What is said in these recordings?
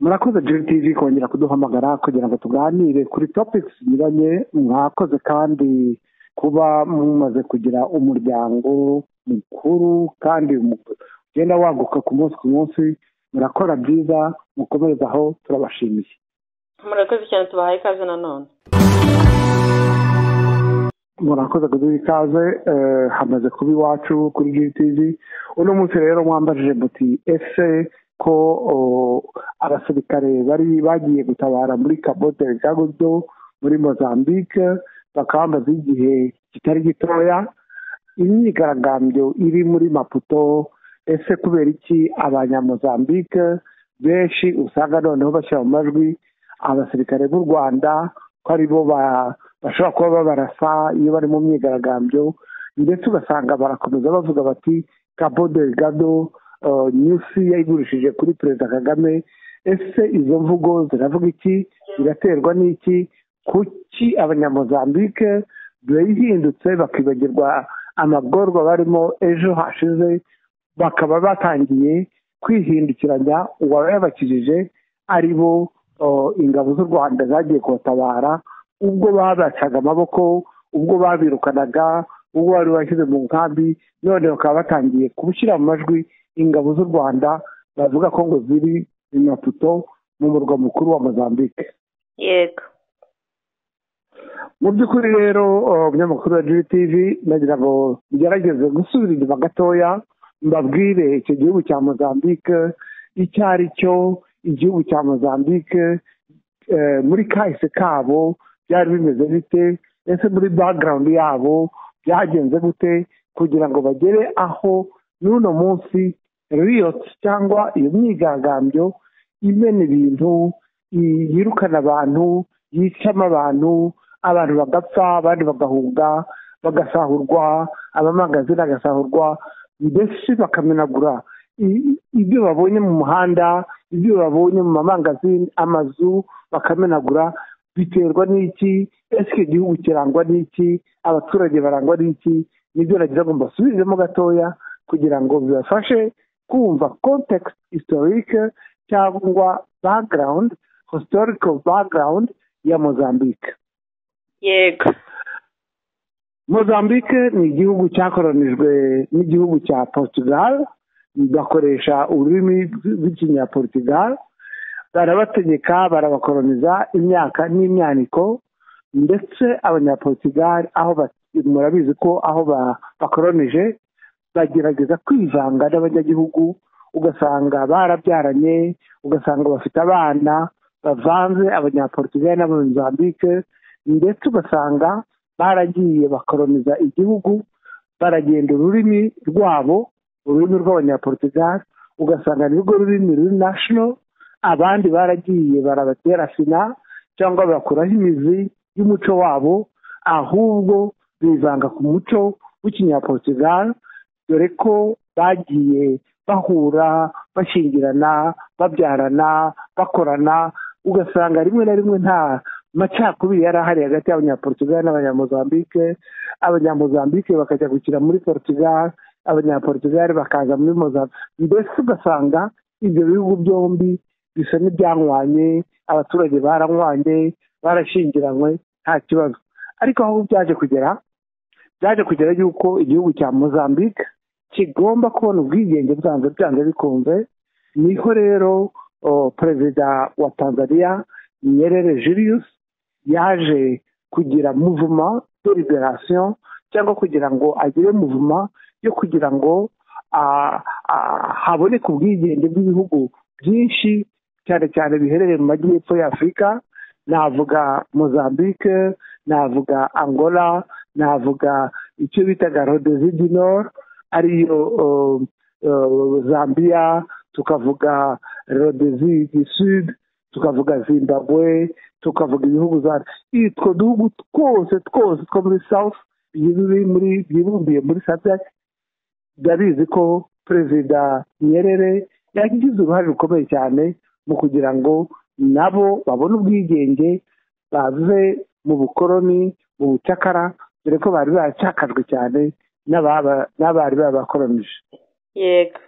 murakoze tv kongera kuduhamagara kugira ngo tuganire kuri topiki zinyuranye mwakoze kandi kuba mumaze kugira umuryango mukuru kandi ugenda waguka ku munsi ku munsi murakora byiza mukomeze aho turabashimiye murakoze cyane tubahaye ikaze nanone murakoze kuduha ikaze hamaze kuba iwacu kuri gtv uno munsi rero mwambajije muti ese ko abasirikare bari bagiye gutabara muri kabote gagodo muri mozambique bakambaza igihe kitari gitoya imyigaragambyo iri muri maputo ese kubera iki abanyamozambique benshi usanga noneho bashyira mu majwi abasirikare b'u rwanda ko aribo bashobora kuba babarasa iyo bari mu myigaragambyo ndetse ugasanga barakomeza bavuga bati kabo delgado nyusi yayigurishije kuri perezida kagame ese izo mvugo ziravuga iki ziraterwa n'iki kuki abanyamozambike bihindutse bakibagirwa amagorwa barimo ejo hashize bakaba batangiye kwihindukiranya uwayabakijije ari bo ingabo z'u rwanda zagiye kubatabara ubwo babacaga amaboko ubwo babirukanaga ubwo bari bashyize mu nkambi none bakaba batangiye kubushyira mu majwi ingabo z'u rwanda bavuga ko ngo ziri i maputo mu murwa mukuru wa mozambique yego mu by'ukuri rero umunyamakuru wa gtv nagira ngo bigerageze gusubira inyuma gatoya mbabwire icyo gihugu cya mozambique icyo ari cyo igihugu cya mozambique muri kahise kabo byari bimeze bite ese muri background yabo byagenze gute kugira ngo bagere aho n'uno munsi riyoti cyangwa iyo myigaragambyo imena ibintu yirukana abantu yicamo abantu abantu bagapfa abandi bagahunga bagasahurwa abamangazini agasahurwa mbese bakamenagura ibyo babonye mu muhanda ibyo babonye mu mamangazini amazu bakamenagura biterwa n'iki ese icyo gihugu kirangwa n'iki abaturage barangwa n'iki nibyo nagira ngo mbasubizemo gatoya kugira ngo bibafashe kumva context historique cyangwa background historical background ya mozambique yego mozambique ni igihugu cyakoronijwe n'igihugu cya portugal bakoresha ururimi rw'ikinyaportugal barabategeka barabakoroniza imyaka n'imyaniko ndetse abanyaportugal aho murabizi ko aho bakoronije bagerageza kwivanga n'abanyagihugu ugasanga barabyaranye ugasanga bafite abana bavanze abanyaportugal n'abanyamuzambike ndetse ugasanga baragiye bakoroniza igihugu baragenda ururimi rwabo ururimi rw'abanyaportugal ugasanga nirwo rurimi ruri national abandi baragiye barabatera sina cyangwa bakuraho imizi y'umuco wabo ahubwo bivanga ku muco w'ikinyaportugal dore ko bagiye bahura bashingirana babyarana bakorana ugasanga rimwe na rimwe nta macakubiri yari ahari hagati y'abanyaportugal n'abanyamozambike abanyamozambike bakajya gukina muri portugal abanyaportugal bakaza muri mozambique mbese ugasanga ibyo bihugu byombi bisa n'ibyanywanye abaturage baranywanye barashyingiranywe nta kibazo ariko aho byaje kugera byaje kugera yuko igihugu cya mozambique kigomba kubona ubwigenge bwanze byanze bikunze niho rero perezida wa tanzania nyerere julius yaje kugira muvuma de liberation cyangwa kugira ngo agire muvuma yo kugira ngo haboneke ubwigenge bw'ibihugu byinshi cyane cyane biherereye mu majyepfo y'afurika navuga mozambique navuga angola navuga icyo bitaga rodezi di nord ariyo zambia tukavuga rodezi di sud tukavuga zimbabwe tukavuga ibihugu za utwo duhugu twose twose two muri south byibumbiye muri sadec ndabizi ko perezida nyerere yagize uruhare rukomeye cyane mu kugira ngo nabo babone ubwigenge bave mu bukoroni mu bucakara dore ko bari baracakajwe cyane n'abari babakoronije yego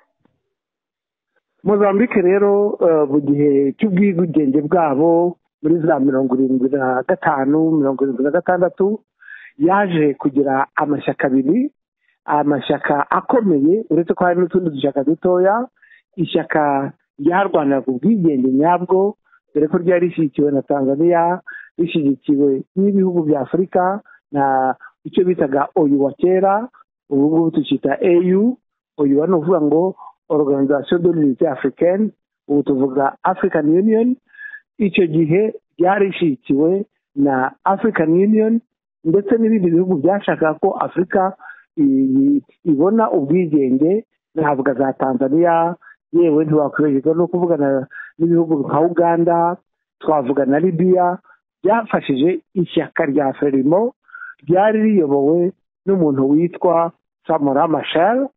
mozambique rero mu gihe cy'ubwigenge bwabo muri za mirongo irindwi na gatanu mirongo irindwi na gatandatu yaje kugira amashyaka abiri amashyaka akomeye uretse ko hari n'utundi dushyaka dutoya ishyaka ryarwanaga ubwigenge nyabwo dore ko ryari rishyigikiwe na tanzania rishyigikiwe n'ibihugu bya afurika na icyo bitaga oyu wa kera ubu ngubu tukita eyu oyu ni ukuvuga ngo organization de l'unité africaine ubu tuvuga african union icyo gihe ryari rishyigikiwe na african union ndetse n'ibindi bihugu byashakaga ko afurika ibona ubwigenge navuga za tanzania yewe ntiwakwibagirwa no kuvugana n'ibihugu nka uganda twavuga na libiya byafashije ishyaka rya ferimo ryari riyobowe n'umuntu witwa samora mashel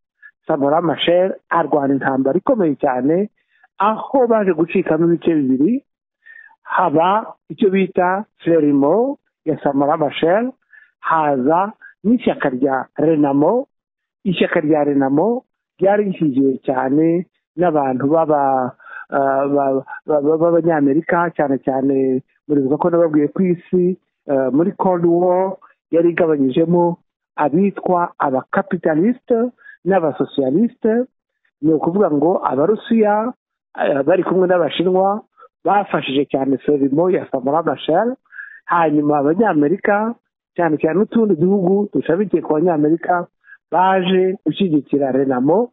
samora mashel arwana intambara ikomeye cyane aho baje gucikamo ibice bibiri haba icyo bita ferimo ya samora mashel haza n'ishyaka rya renamo ishyaka rya renamo ryari rishyigiwe cyane n'abantu b'abanyamerika cyane cyane muribuka ko nababwiye ku isi muri cold war yari igabanyijemo abitwa abakapitalisite n'abasosiyalisite ni ukuvuga ngo abarusiya bari kumwe n'abashinwa bafashije cyane ferimo ya samara mashel hanyuma abanyamerika cyane cyane n'utundi duhugu dushabikiye ku banyamerika baje gushyigikira renamo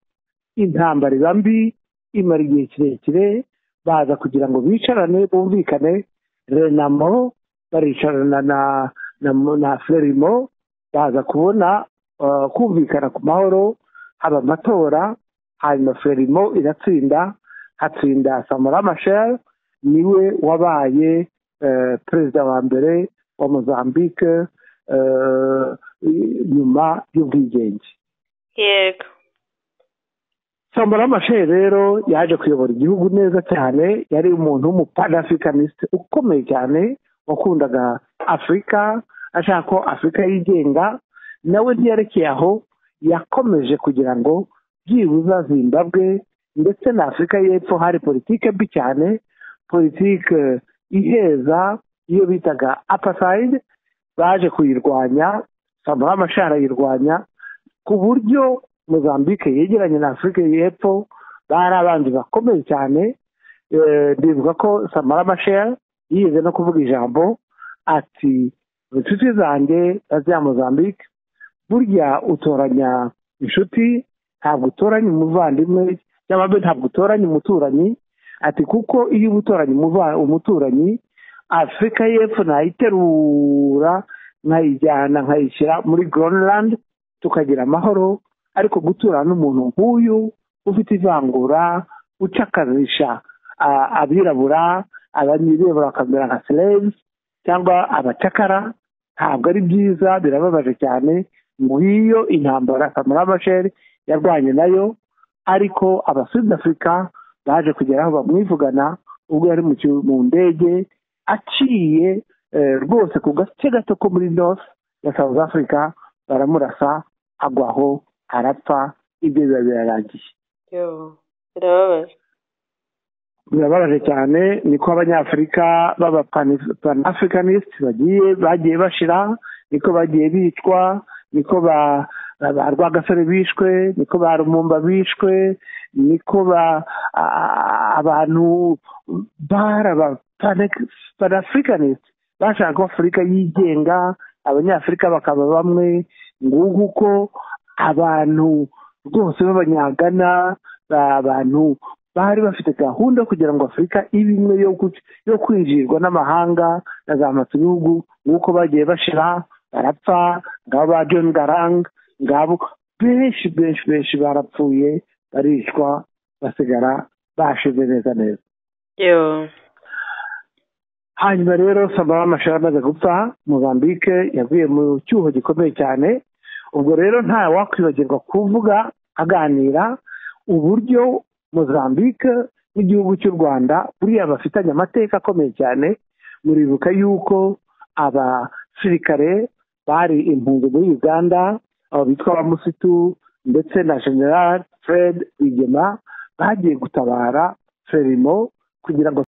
intambara iba mbi imara igihe kirekire baza kugira ngo bicarane bumvikane renamo baricarana na na na ferimo baza kubona kumvikana ku mahoro haba amatora hanyuma ferimo iratsinda hatsinda samara mashel niwe wabaye perezida wa mbere wa mozambique nyuma y'ubwigenge yego sambara amashe rero yaje kuyobora igihugu neza cyane yari umuntu w'umupanaafrikanisite ukomeye cyane wakundaga afurika ashaka ko afurika yigenga nawe ntiyarekeye aho yakomeje kugira ngo byibuza zimbabwe ndetse na afurika y'epfo hari politike mbi cyane politike iheza iyo bitaga apasayide baje kuyirwanya sambara amashe arayirwanya ku buryo mozambique yegeranye na afurika y'epfo bari abandi bakomeye cyane bivuga ko samara mashel yize no kuvuga ijambo ati inshuti zanjye baziya mozambique burya utoranya inshuti ntabwo utoranya umuvandimwe cyangwa mbe ntabwo utoranya umuturanyi ati kuko iyo uba utoranya umuturanyi afurika y'epfo nayiterura nkayijyana nkayishyira muri Greenland tukagira amahoro ariko guturana n'umuntu nk'uyu ufite ivangura ucakazisha abirabura abanyirabura bakamera nka slaves cyangwa abacakara ntabwo ari byiza birababaje cyane ngiyo intambara kamara masheri yarwanye nayo ariko abasud afurika baje kugera aho bamwivugana ubwo yari mu ndege aciye rwose ku gace gato ko muri north ya south africa baramurasa agwaho arapfa ibyo biba birarangiye birababaje birababaje cyane niko abanyafurika baba panafricanisite bagiye bagiye bashira niko bagiye bicwa niko ba rwagasore bishwe niko ba rumumba bishwe niko ba abantu bara ba panafricanisite bashaka ko afurika yigenga abanyafurika bakaba bamwe nguko uko abantu rwose b'abanyagana abantu bari bafite gahunda kugira ngo afurika ibe imwe yo kwinjirirwa n'amahanga na za ibihugu nk'uko bagiye bashira barapfa ngabo ba john garang ngabo benshi benshi benshi barapfuye barishwa basigara bashize neza neza hanyuma rero samara amashuri amaze gupfa mozambique yavuye mu cyuho gikomeye cyane ubwo rero nta wakwibagirwa kuvuga aganira uburyo mozambique n'igihugu cy'u rwanda buriya bafitanye amateka akomeye cyane muribuka yuko abasirikare bari impunzi muri uganda abo bitwa abamusitu ndetse na general fred rwigema bagiye gutabara serimo kugira ngo